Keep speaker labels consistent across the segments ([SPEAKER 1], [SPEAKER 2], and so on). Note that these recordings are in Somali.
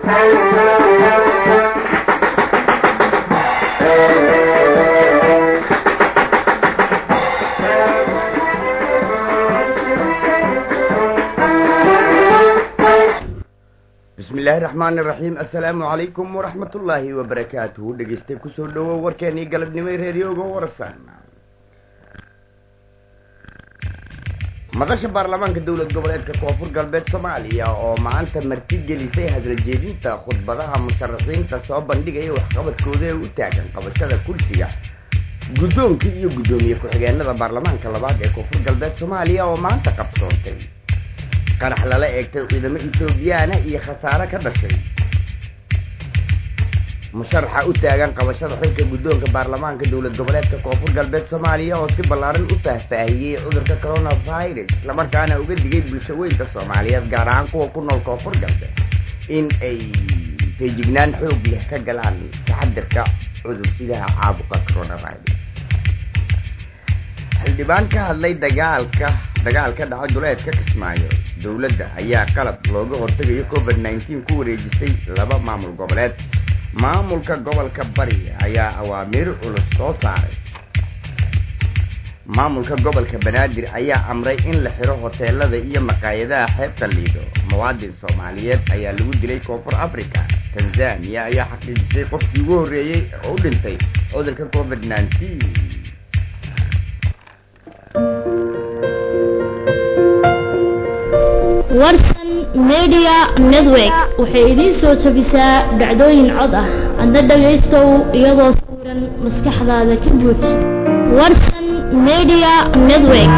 [SPEAKER 1] bismi illaahi raxmaani raxiim assalaamu calaykum waraxmat ullaahi wabarakaatuhu dhegeystay kusoo dhawow warkeenii galabnimay reeriyooga warsan madasha baarlamaanka dowlad goboleedka koonfur galbeed soomaaliya oo maanta marti gelisay hadaljeedinta khudbadaha musharaxiinta soo bandhigaya waxqabadkooda ee u taagan qabashada kursiga guddoonka iyo guddoomiye ku-xigeenada baarlamaanka labaad ee koonfur galbeed soomaaliya oo maanta qabsoontay qarax lala eegtay ciidamo etoobiyaana iyo khasaare ka dhashay musharaxa u taagan qabashada xilka guddoonka baarlamaanka dowlad goboleedka koonfur galbeed soomaaliya oo si ballaaran u faahfaahiyey cudurka coronavirus islamarkaana uga digay bulshaweynta soomaaliyeed gaar ahaan kuwa ku nool koonfur galbeed in ay feejignaan xoog leh ka galaan taxadirka cudursidaha caabuqa coronavirus xildhibaan ka hadlay dagaalka dagaal ka dhacay duleedka kismaayo dowladda ayaa qalab looga hortegayo covid nineteen ku wareejisay laba maamul goboleed maamulka gobolka bari ayaa awaamiir culus soo saaray maamulka gobolka banaadir ayaa amray in la xiro hoteelada iyo maqaayadaha xeebta liido muwaadin soomaaliyeed ayaa lagu dilay koonfur africa tanzania ayaa xaqiijisay qofkii ugu horreeyey oo u dhintay cudurka covid nineteen
[SPEAKER 2] warsan media network waxay idiin soo jebisaa dhacdooyin cod ah adna dhagaystow iyadoo sawiran maskaxdaada ka buuj warsan media network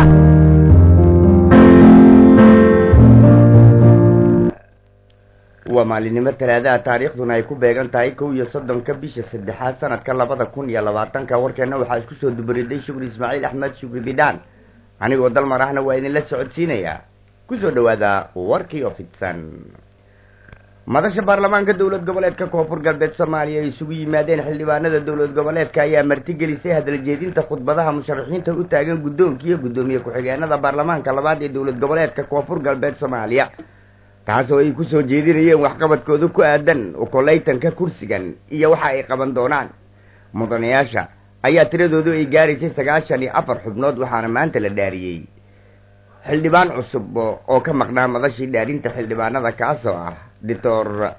[SPEAKER 1] waa maalinimo talaadaha taariikhduna ay ku beegan tahay kow iyo soddonka bisha saddexaad sanadka labada kun iyo labaatanka warkeena waxaa isku soo dubariday shukri ismaaciil axmed shukri bidhaan anigoo dalmar ahna waa idinla socodsiinayaa kusoo dhawaada warkii oo fidsan madasha baarlamaanka dowlad goboleedka koonfur galbeed soomaaliya ay isugu yimaadeen xildhibaanada dowlad goboleedka ayaa martigelisay hadaljeedinta khudbadaha musharaxiinta u taagan guddoonka iyo guddoomiye ku-xigeenada baarlamaanka labaad ee dowlad goboleedka koonfur galbeed soomaaliya taas oo ay kusoo jeedinayeen waxqabadkooda ku aadan ukoleytanka kursigan iyo waxa ay qaban doonaan mudanayaasha ayaa tiradoodu ay gaaraysay sagaashan iyo afar xubnood waxaana maanta la dhaariyey xildhibaan cusub oo ka maqnaa madashii dhaarinta xildhibaanada kaasoo ah doctor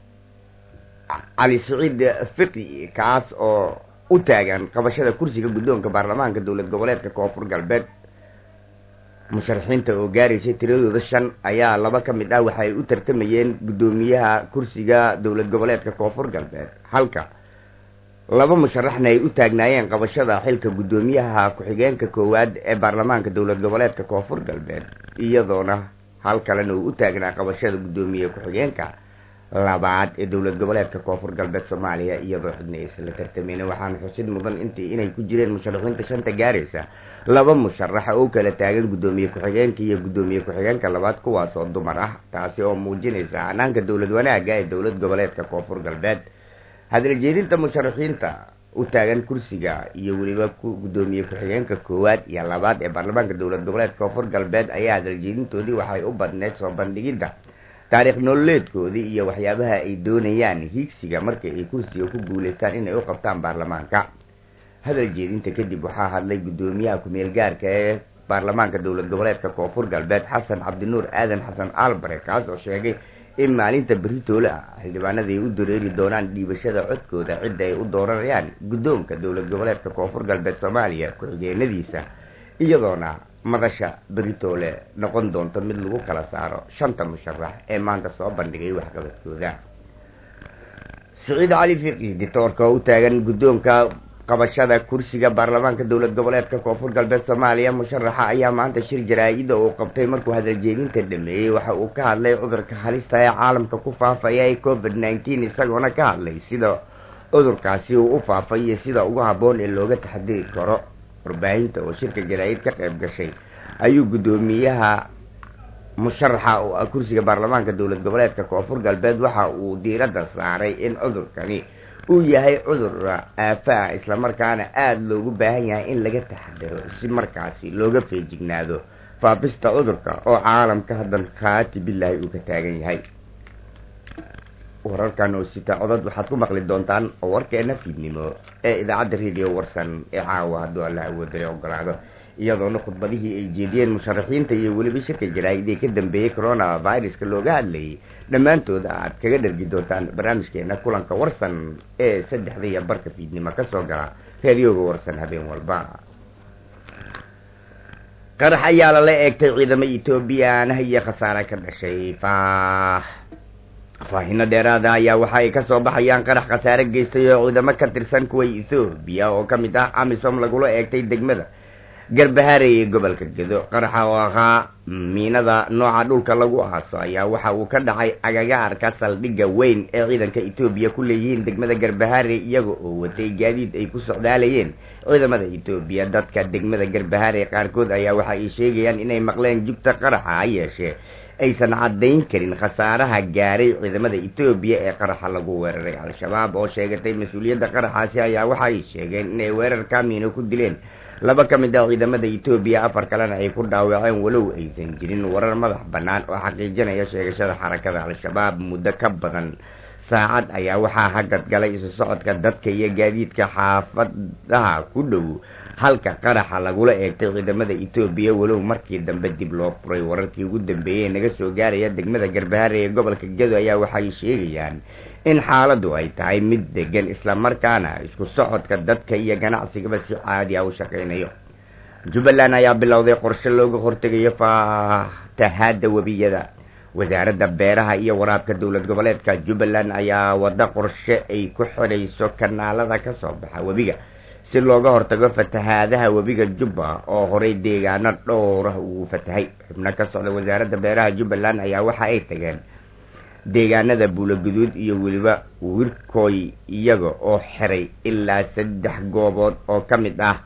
[SPEAKER 1] cali siciid fiqi kaas oo u taagan qabashada kursiga guddoonka baarlamaanka dowlad goboleedka koonfur galbeed musharaxiinta oo gaaraysay tiradooda shan ayaa laba ka mid ah waxa ay u tartamayeen guddoomiyaha kursiga dowlad goboleedka koonfur galbeed halka laba musharaxna ay u taagnaayeen qabashada xilka guddoomiyaha ku-xigeenka koowaad ee baarlamaanka dowlad goboleedka koonfur galbeed iyadoona hal kalena uu u taagnaa qabashada guddoomiye ku-xigeenka labaad ee dowlad goboleedka koonfur galbeed soomaaliya iyadoo xidna aysan la tartameyn waxaana xusid mudan intii inay ku jireen musharaxiinta shanta gaaraysa laba musharaxa oo kala taagan guddoomiye ku-xigeenka iyo guddoomiye ku-xigeenka labaad kuwaas oo dumar ah taasi oo muujinaysa hanaanka dowlad wanaaga ee dowlad goboleedka koonfur galbeed hadaljeedinta musharaxiinta u taagan kursiga iyo weliba guddoomiye ku-xigeenka koowaad iyo labaad ee baarlamaanka dowlad goboleedka koonfur galbeed ayaa hadaljeedintoodii waxay u badneyd soo bandhigidda taariikh nololeedkoodii iyo waxyaabaha ay doonayaan hiigsiga markii ay kursiga ku guuleystaan inay u qabtaan baarlamaanka hadal jeedinta kadib waxaa hadlay guddoomiyaha ku-meel gaarka ee baarlamaanka dowlad goboleedka koonfur galbeed xasan cabdinuur aadan xasan albare kaas oo sheegay in maalinta beritoole ah xildhibaanada ay u dareeri doonaan dhiibashada codkooda cidda ay u dooranayaan guddoonka dowlad goboleedka koonfur galbeed soomaaliya ku-xigeenadiisa iyadoona madasha beritoole noqon doonto mid lagu kala saaro shanta musharax ee maanta soo bandhigay waxqabadkooda siciid cali fiqi ditoorka oo u taagan guddoonka qabashada kursiga baarlamaanka dowlad goboleedka koonfur galbeed soomaaliya musharaxa ayaa maanta shir jaraa-ida uu qabtay markuu hadaljeedinta dhameeyey waxa uu ka hadlay cudurka halista ee caalamka ku faafaya ee covid nineteen isagoona ka hadlay sida cudurkaasi uu u faafay iyo sida ugu habboon ee looga taxadiri karo warbaahinta oo shirka jaraa-id ka qayb gashay ayuu guddoomiyaha musharaxa oo ah kursiga baarlamaanka dowlad goboleedka koonfur galbeed waxa uu diiradda saaray in cudurkani uu yahay cudur aafa ah islamarkaana aada loogu baahan yahay in laga taxadiro si markaasi looga feejignaado faafista cudurka oo caalamka haddan khaati bilaahi uu ka taagan yahay wararkan oo sita codad waxaad ku maqli doontaan oo warkeena fiidnimo ee idaacadda radio warsan ee caawa hadduu alla awoodale ogolaado iyadoona khudbadihii ay jeediyeen musharaxiinta iyo weliba shirka jaraa'id ee ka dambeeyey corona viruska looga hadlayay dhammaantooda aad kaga dhargi doontaan barnaamijkeena kulanka warsan ee saddexda iyo barka fiidnimo kasoo gala reeriyooga warsan habeen walba qarax ayaa lala eegtay ciidamo ethoobiyaanaha iyo khasaare ka dhashay faah faahino dheeraada ayaa waxa ay kasoo baxayaan qarax khasaare geystay oo ciidamo ka tirsan kuwa ethoobiya oo ka mid ah amisom lagula eegtay degmada garbahaare ee gobolka gedo qaraxa oo ahaa miinada nooca dhulka lagu aaso ayaa waxa uu ka dhacay agagaarka saldhigga weyn ee ciidanka etoobiya ku leeyihiin degmada garbahaare iyaga oo watay gaadiid ay ku socdaalayeen ciidamada etoobiya dadka degmada garbahaare qaarkood ayaa waxa ay sheegayaan inay maqleen jugta qaraxa ha yeeshee aysan caddayn karin khasaaraha gaaray ciidamada etoobiya ee qaraxa lagu weeraray al-shabaab oo sheegatay mas-uuliyadda qaraxaasi ayaa waxa ay sheegeen inay weerarka miino ku dileen laba ka mid ah ciidamada etoobiya afar kalena ay ku dhaawaceen walow aysan jirin warar madax bannaan oo xaqiijinaya sheegashada xarakada al-shabaab muddo ka badan saacad ayaa waxaa hagad galay isu socodka dadka iyo gaadiidka xaafadaha ku dhow halka qaraxa lagula eegtay ciidamada etoobiya walow markii dambe dib loo furay wararkii ugu dambeeyey naga soo gaaraya degmada garbahaare ee gobolka gedo ayaa waxay sheegayaan in xaaladdu ay tahay mid degan islamarkaana isku socodka dadka iyo ganacsigaba si caadi ah u shaqaynayo jubbaland ayaa bilowday qorshe looga hortegayo faatahaada webiyada wasaaradda beeraha iyo waraabka dowlad goboleedka jubbaland ayaa wada qorshe ay ku xidhayso kanaalada ka soo baxa webiga si looga hortago fatahaadaha webiga jubba oo horay deegaano dhowrah uu fatahay xubno ka socda wasaaradda beeraha jubbaland ayaa waxa ay tageen deegaanada buulaguduud iyo weliba wirkooy iyaga oo xiray ilaa saddex goobood oo ka mid ah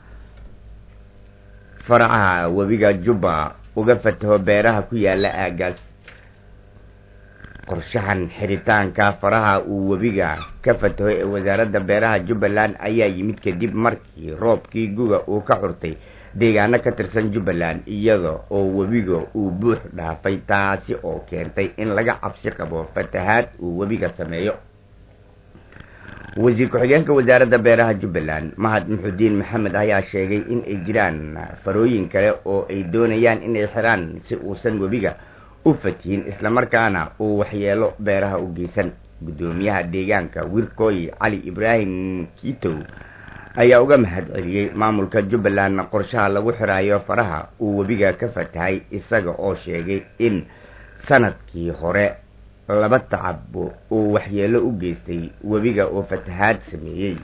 [SPEAKER 1] faracaha webiga jubba uga fataho beeraha ku yaala aagaas qorshahan xiritaanka faraha uu webiga ka fataho ee wasaaradda beeraha jubbaland ayaa yimid kadib markii roobkii guga uu ka curtay deegaano ka tirsan jubbaland iyada oo webiga uu buux dhaafay taasi oo keentay in laga cabsi qabo fatahaad uu webiga sameeyo wasiir ku-xigeenka wasaaradda beeraha jubbaland mahad muxudiin maxamed ayaa sheegay in ay jiraan farooyin kale oo ay doonayaan inay xiraan si uusan webiga u fatihin islamarkaana uu waxyeelo beeraha u geysan guddoomiyaha deegaanka wirkooy cali ibraahim kiitow ayaa uga mahad celiyey maamulka jubbaland qorshaha lagu xiraayo faraha uu webiga ka fatahay isaga oo sheegay in sanadkii hore laba tacab uu waxyeelo u geystay webiga oo fatahaad sameeyey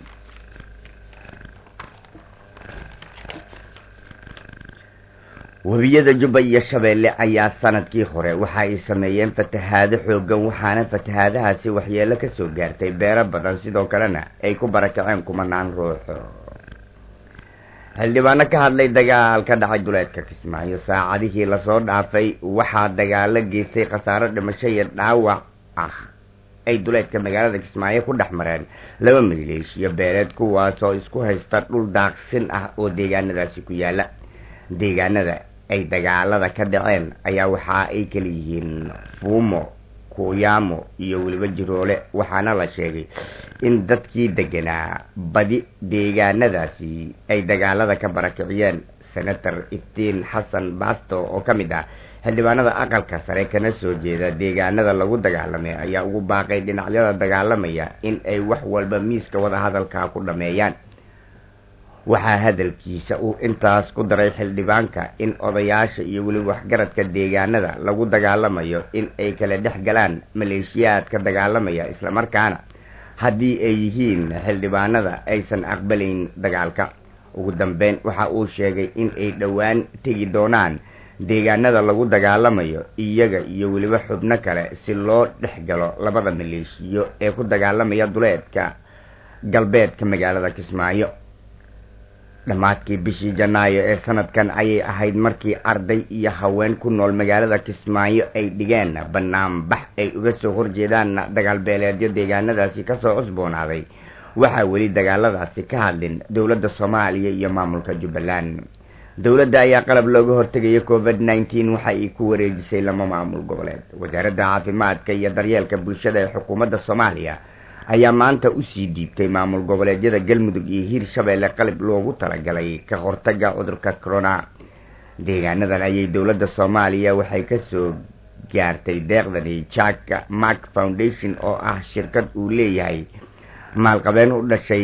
[SPEAKER 1] webiyada jubba iyo shabeelle ayaa sanadkii hore waxa ay sameeyeen fatahaado xoogan waxaana fatahaadahaasi waxyeelo kasoo gaartay beero badan sidoo kalena ay ku barakaceen kumanaan ruuxo xildhibaano ka hadlay dagaal ka dhacay duleedka kismaayo saacadihii lasoo dhaafay waxaa dagaalo geystay khasaaro dhimasho iyo dhaawac ah ay duleedka magaalada kismaayo ku dhex mareen laba maleeshiyo beereed kuwaasoo isku haysta dhul daaqsin ah oo deegaanadaasi ku yaala deegaanada ay dagaalada ka dhaceen ayaa waxa ay kala yihiin fuumo kuyaamo iyo weliba jiroole waxaana la sheegay in dadkii deganaa badi deegaanadaasi ay dagaalada ka barakiciyeen senator iftiin xasan basto oo ka mid ah xildhibaanada aqalka sare kana soo jeeda deegaanada lagu dagaalamay ayaa ugu baaqay dhinacyada dagaalamaya in ay wax walba miiska wadahadalka ku dhameeyaan waxaa hadalkiisa uu intaas ku daray xildhibaanka in odayaasha iyo weliba waxgaradka deegaanada lagu dagaalamayo in ay kala dhex galaan maleeshiyaadka dagaalamaya islamarkaana haddii ay yihiin xildhibaanada aysan aqbalayn dagaalka ugu dambeyn waxa uu sheegay in ay dhowaan tegi doonaan deegaanada lagu dagaalamayo iyaga iyo weliba xubno kale si loo dhex galo labada maleeshiyo ee ku dagaalamaya duleedka galbeedka magaalada kismaayo dhammaadkii bishii janaayo ee sanadkan ayay ahayd markii arday iyo haween ku nool magaalada kismaayo ay dhigeen banaanbax ay uga soo horjeedaan dagaalbeeleedyo deegaanadaasi kasoo cusboonaaday waxaa weli dagaaladaasi ka hadlin dowladda soomaaliya iyo maamulka jubbaland dowladda ayaa qalab looga hortegaya covid nineteen waxa ay ku wareejisay lama maamul goboleed wasaaradda caafimaadka iyo daryeelka bulshada ee xukuumadda soomaaliya ayaa maanta usii dhiibtay maamul goboleedyada galmudug iyo hiirshabeelle qalab loogu talagalay ka hortaga cudurka corona deegaanadan ayay dowladda soomaaliya waxay kasoo gaartay deeqdani jack mark foundation oo ah shirkad uu leeyahay maalqabeen u dhashay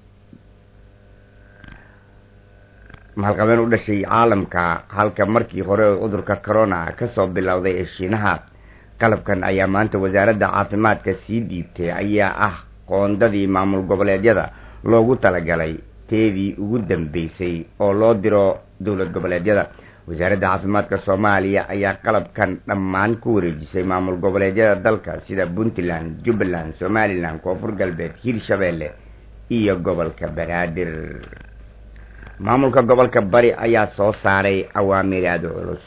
[SPEAKER 1] maalqabeen u dhashay caalamka halka markii hore oo cudurka corona kasoo bilowday ee shiinaha qalabkan ayaa maanta wasaaradda caafimaadka sii dhiibtay ayaa ah qoondadii maamul goboleedyada loogu talagalay teedii ugu dambeysay oo loo diro dowlad goboleedyada wasaaradda caafimaadka soomaaliya ayaa qalabkan dhammaan ku wareejisay maamul goboleedyada dalka sida puntland jubbaland somalilan koonfur galbeed hiirshabeelle iyo gobolka banaadir maamulka gobolka bari ayaa soo saaray awaamiir aada culus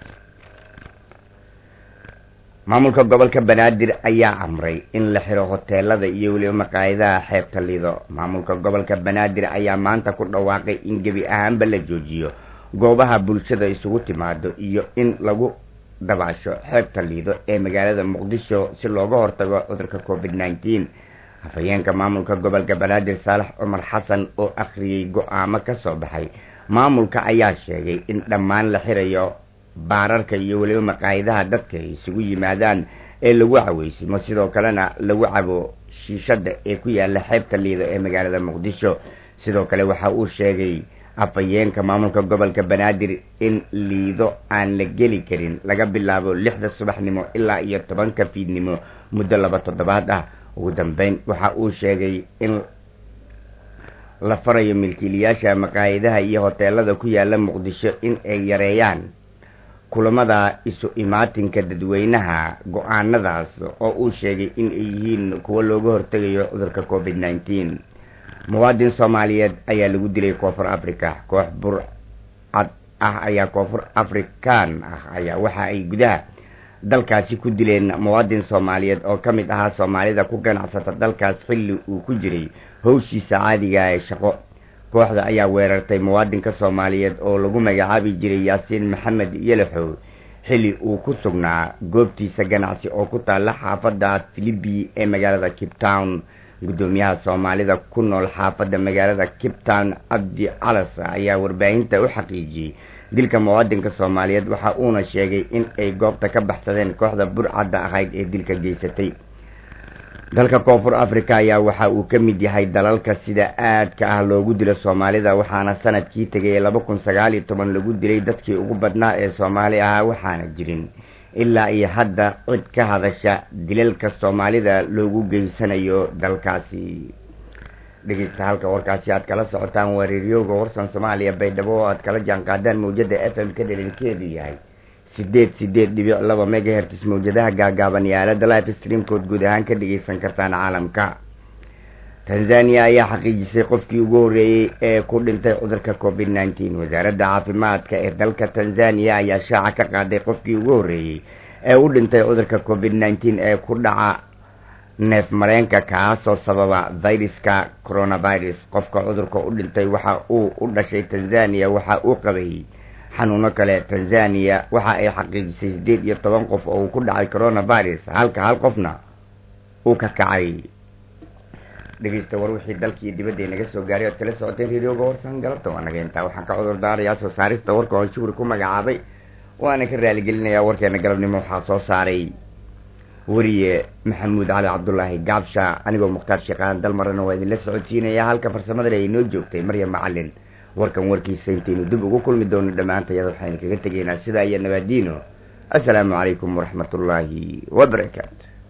[SPEAKER 1] maamulka gobolka banaadir ayaa amray in la xiro hoteelada iyo weliba maqaayadaha xeebta lido maamulka gobolka banaadir ayaa maanta ku dhawaaqay in gebi ahaanba la joojiyo goobaha bulshada isugu timaado iyo in lagu dabaasho xeebta liido ee magaalada muqdisho si looga hortago cudurka covid nineteen hafayeenka maamulka gobolka banaadir saalax cumar xasan oo akhriyey go-aamo ka soo baxay maamulka ayaa sheegay in dhammaan la xirayo baararka iyo weliba maqaayadaha dadka ay isugu yimaadaan ee lagu caweysimo sidoo kalena lagu cabo shiishada ee ku yaala xeebta liido ee magaalada muqdisho sidoo kale waxa uu sheegay afhayeenka maamulka gobolka banaadir in liido aan la geli karin laga bilaabo lixda subaxnimo ilaa iyo tobanka fiidnimo muddo laba toddobaad ah ugu dambeyn waxa uu sheegay in la farayo milkiilayaasha maqaayadaha iyo hoteelada ku yaala muqdisho in ay yareeyaan kulamada isu imaatinka dadweynaha go-aanadaas oo uu sheegay in ay yihiin kuwo looga hortegayo cudurka covid nineteen muwaadin soomaaliyeed ayaa lagu dilay koonfur africa koox burcad ah ayaa koonfur african ah ayaa waxa ay gudaha dalkaasi ku dileen muwaadin soomaaliyeed oo ka mid ahaa soomaalida ku ganacsata dalkaas xilli uu ku jiray howshiisa caadiga ee shaqo kooxda ayaa weerartay muwaadinka soomaaliyeed oo lagu magacaabi jiray yaasiin maxamed yelaxow xilli uu ku sugnaa goobtiisa ganacsi oo ku taalla xaafadda philibi ee magaalada cape town guddoomiyaha soomaalida ku nool xaafadda magaalada cape town cabdi calas ayaa warbaahinta u xaqiijiyey dilka muwaadinka soomaaliyeed waxa uuna sheegay in ay goobta ka baxsadeen kooxda burcadda ahayd ee dilka geysatay dalka koonfur africa ayaa waxa uu ka mid yahay dalalka sida aadka ah loogu dilo soomaalida waxaana sanadkii tegay laba kun sagaal iyo toban lagu dilay dadkii ugu badnaa ee soomaali ahaa waxaana jirin ilaa iyo hadda cid ka hadasha dilalka soomaalida loogu geysanayo dalkaasi dhegeysta halka warkaasi aad kala socotaan waa reeriyooga warsan soomaaliya baydhabo oo aad kala jaan qaadaan mawjada f m ka dhalinkeedu yahay sideed sideed dhibic laba megahertis mawjadaha gaagaaban iyo aalada life streamkood guud ahaan ka dhegeysan kartaan caalamka tanzania ayaa xaqiijisay qofkii ugu horreeyey ee ku dhintay cudurka covid nineteen wasaaradda caafimaadka ee dalka tanzania ayaa shaaca ka qaaday qofkii ugu horreeyey ee u dhintay cudurka covid nineteen ee ku dhaca neef mareenka kaasoo sababa viruska coronavirus qofka cudurka u dhintay waxa uu u dhashay tanzania waxa uu qabay xanuuno kale tanzania waxa ay xaqiijisay siddeed iyo toban qof oo uu ku dhacay coronavirus halka hal qofna uu ka kacay dhegeysta war wixii dalkii dibadda naga soo gaaray oad kala socoteen reeriyooga warsan galabta waa naga intaa waxaan ka cudur daarayaa soo saarista warka oon shuhri ku magacaabay waana ka raaligelinayaa warkeena galabnimo waxaa soo saaray weriye maxamuud cali cabdulaahi gaabsha anigoo mukhtaar sheekhaan dalmarana waa idinla socodsiinaya halka farsamadana ay noo joogtay maryam macalin warkan warkiisa intaynu dib ugu kulmi doono dhammaantayada waxaynu kaga tegaynaa sidaa iyo nabaadiino assalaamu calaykum waraxmat ullaahi wabarakaatu